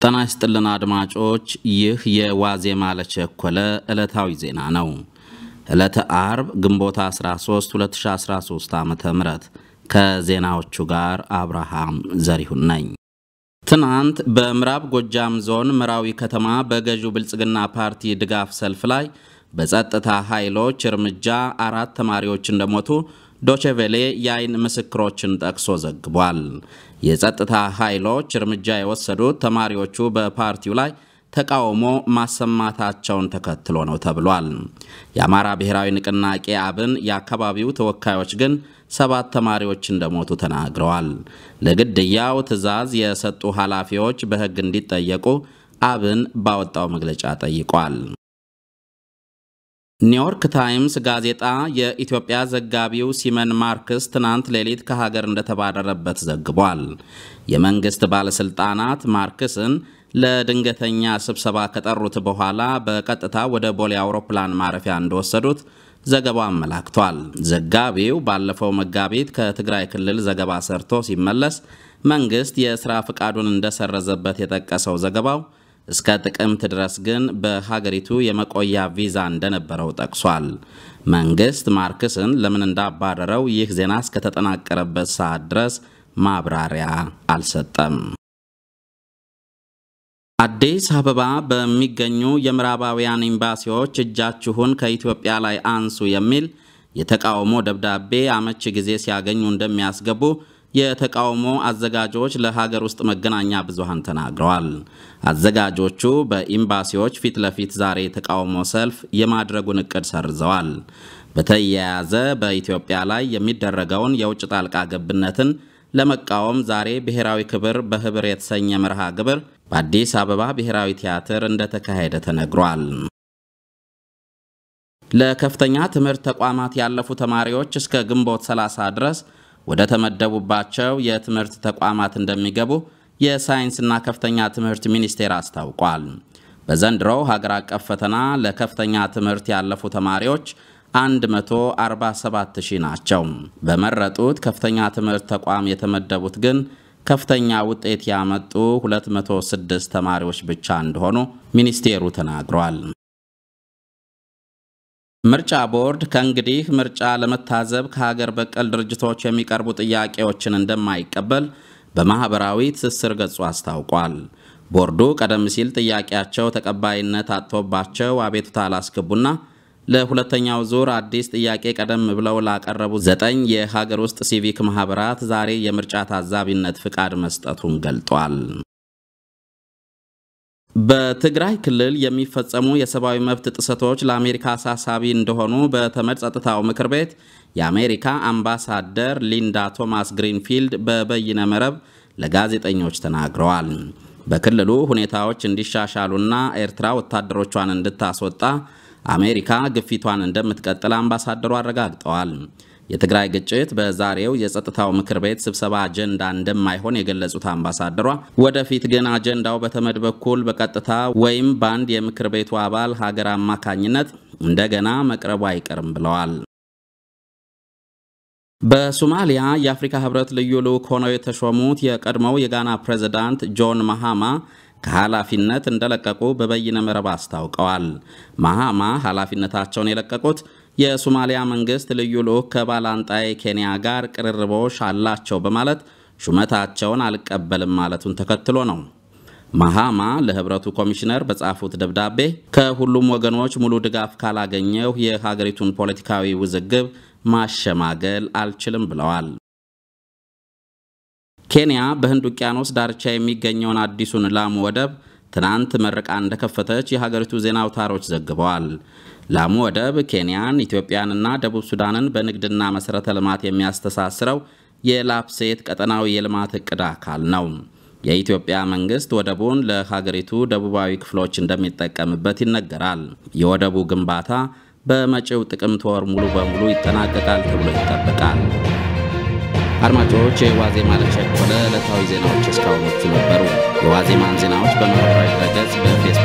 ጤና ይስጥልን አድማጮች፣ ይህ የዋዜማ ለቸኮለ ዕለታዊ ዜና ነው። ዕለተ አርብ ግንቦት 13 2013 ዓ ም ከዜናዎቹ ጋር አብርሃም ዘሪሁን ነኝ። ትናንት በምዕራብ ጎጃም ዞን ምራዊ ከተማ በገዢው ብልጽግና ፓርቲ ድጋፍ ሰልፍ ላይ በጸጥታ ኃይሎች እርምጃ አራት ተማሪዎች እንደሞቱ ዶቼቬሌ የአይን ምስክሮችን ጠቅሶ ዘግቧል። የጸጥታ ኃይሎች እርምጃ የወሰዱት ተማሪዎቹ በፓርቲው ላይ ተቃውሞ ማሰማታቸውን ተከትሎ ነው ተብሏል። የአማራ ብሔራዊ ንቅናቄ አብን የአካባቢው ተወካዮች ግን ሰባት ተማሪዎች እንደሞቱ ተናግረዋል። ለግድያው ትዕዛዝ የሰጡ ኃላፊዎች በሕግ እንዲጠየቁ አብን ባወጣው መግለጫ ጠይቋል። ኒውዮርክ ታይምስ ጋዜጣ የኢትዮጵያ ዘጋቢው ሲመን ማርክስ ትናንት ሌሊት ከሀገር እንደተባረረበት ዘግቧል። የመንግሥት ባለሥልጣናት ማርክስን ለድንገተኛ ስብሰባ ከጠሩት በኋላ በቀጥታ ወደ ቦሌ አውሮፕላን ማረፊያ እንደወሰዱት ዘገባው አመላክቷል። ዘጋቢው ባለፈው መጋቢት ከትግራይ ክልል ዘገባ ሰርቶ ሲመለስ መንግሥት የሥራ ፍቃዱን እንደሰረዘበት የጠቀሰው ዘገባው እስከ ጥቅምት ድረስ ግን በሀገሪቱ የመቆያ ቪዛ እንደነበረው ጠቅሷል። መንግሥት ማርክስን ለምን እንዳባረረው ይህ ዜና እስከተጠናቀረበት ሰዓት ድረስ ማብራሪያ አልሰጠም። አዲስ አበባ በሚገኙ የምዕራባውያን ኤምባሲዎች እጃችሁን ከኢትዮጵያ ላይ አንሱ የሚል የተቃውሞ ደብዳቤ አመቺ ጊዜ ሲያገኙ እንደሚያስገቡ የተቃውሞ አዘጋጆች ለሀገር ውስጥ መገናኛ ብዙሃን ተናግረዋል። አዘጋጆቹ በኤምባሲዎች ፊት ለፊት ዛሬ የተቃውሞ ሰልፍ የማድረጉን እቅድ ሰርዘዋል። በተያያዘ በኢትዮጵያ ላይ የሚደረገውን የውጭ ጣልቃ ገብነትን ለመቃወም ዛሬ ብሔራዊ ክብር በህብር የተሰኘ መርሃ ግብር በአዲስ አበባ ብሔራዊ ቲያትር እንደተካሄደ ተነግሯል። ለከፍተኛ ትምህርት ተቋማት ያለፉ ተማሪዎች እስከ ግንቦት 30 ድረስ ወደ ተመደቡባቸው የትምህርት ተቋማት እንደሚገቡ የሳይንስና ከፍተኛ ትምህርት ሚኒስቴር አስታውቋል። በዘንድሮው ሀገር አቀፍ ፈተና ለከፍተኛ ትምህርት ያለፉ ተማሪዎች 147 ሺህ ናቸው። በመረጡት ከፍተኛ ትምህርት ተቋም የተመደቡት ግን ከፍተኛ ውጤት ያመጡ 206 ተማሪዎች ብቻ እንደሆኑ ሚኒስቴሩ ተናግሯል። ምርጫ ቦርድ ከእንግዲህ ምርጫ ለመታዘብ ከሀገር በቀል ድርጅቶች የሚቀርቡ ጥያቄዎችን እንደማይቀበል በማኅበራዊ ትስስር ገጹ አስታውቋል። ቦርዱ ቀደም ሲል ጥያቄያቸው ተቀባይነት አጥቶባቸው አቤቱታ አላስገቡና ለሁለተኛው ዙር አዲስ ጥያቄ ቀደም ብለው ላቀረቡ ዘጠኝ የሀገር ውስጥ ሲቪክ ማኅበራት ዛሬ የምርጫ ታዛቢነት ፍቃድ መስጠቱን ገልጧል። በትግራይ ክልል የሚፈጸሙ የሰብአዊ መብት ጥሰቶች ለአሜሪካ አሳሳቢ እንደሆኑ በተመድ ጸጥታው ምክር ቤት የአሜሪካ አምባሳደር ሊንዳ ቶማስ ግሪንፊልድ በበይነ መረብ ለጋዜጠኞች ተናግረዋል። በክልሉ ሁኔታዎች እንዲሻሻሉና ኤርትራ ወታደሮቿን እንድታስወጣ አሜሪካ ግፊቷን እንደምትቀጥል አምባሳደሩ አረጋግጠዋል። የትግራይ ግጭት በዛሬው የጸጥታው ምክር ቤት ስብሰባ አጀንዳ እንደማይሆን የገለጹት አምባሳደሯ ወደፊት ግን አጀንዳው በተመድ በኩል በቀጥታ ወይም በአንድ የምክር ቤቱ አባል ሀገር አማካኝነት እንደገና መቅረቡ አይቀርም ብለዋል። በሶማሊያ የአፍሪካ ሕብረት ልዩ ልዑክ ሆነው የተሾሙት የቀድሞው የጋና ፕሬዝዳንት ጆን ማሃማ ከኃላፊነት እንደለቀቁ በበይነ መረብ አስታውቀዋል። ማሃማ ኃላፊነታቸውን የለቀቁት የሶማሊያ መንግስት ልዩ ልዑክ ከባላንጣይ ኬንያ ጋር ቅርርቦሽ አላቸው በማለት ሹመታቸውን አልቀበልም ማለቱን ተከትሎ ነው። ማሃማ ለህብረቱ ኮሚሽነር በጻፉት ደብዳቤ ከሁሉም ወገኖች ሙሉ ድጋፍ ካላገኘው የሀገሪቱን ፖለቲካዊ ውዝግብ ማሸማገል አልችልም ብለዋል። ኬንያ በህንድ ውቅያኖስ ዳርቻ የሚገኘውን አዲሱን ላሙ ወደብ ትናንት መርቃ እንደከፈተች የሀገሪቱ ዜና አውታሮች ዘግበዋል። ላሙ ወደብ ኬንያን፣ ኢትዮጵያንና ደቡብ ሱዳንን በንግድና መሠረተ ልማት የሚያስተሳስረው የላፕሴት ቀጠናዊ የልማት እቅድ አካል ነው። የኢትዮጵያ መንግስት ወደቡን ለሀገሪቱ ደቡባዊ ክፍሎች እንደሚጠቀምበት ይነገራል። የወደቡ ግንባታ በመጪው ጥቅምት ወር ሙሉ በሙሉ ይጠናቀቃል ተብሎ ይጠበቃል። አድማጮች የዋዜማ ለቸኮለ ዕለታዊ ዜናዎች እስካሁኖቹ ነበሩ። የዋዜማን ዜናዎች በማህበራዊ ድረገጽ በፌስቡክ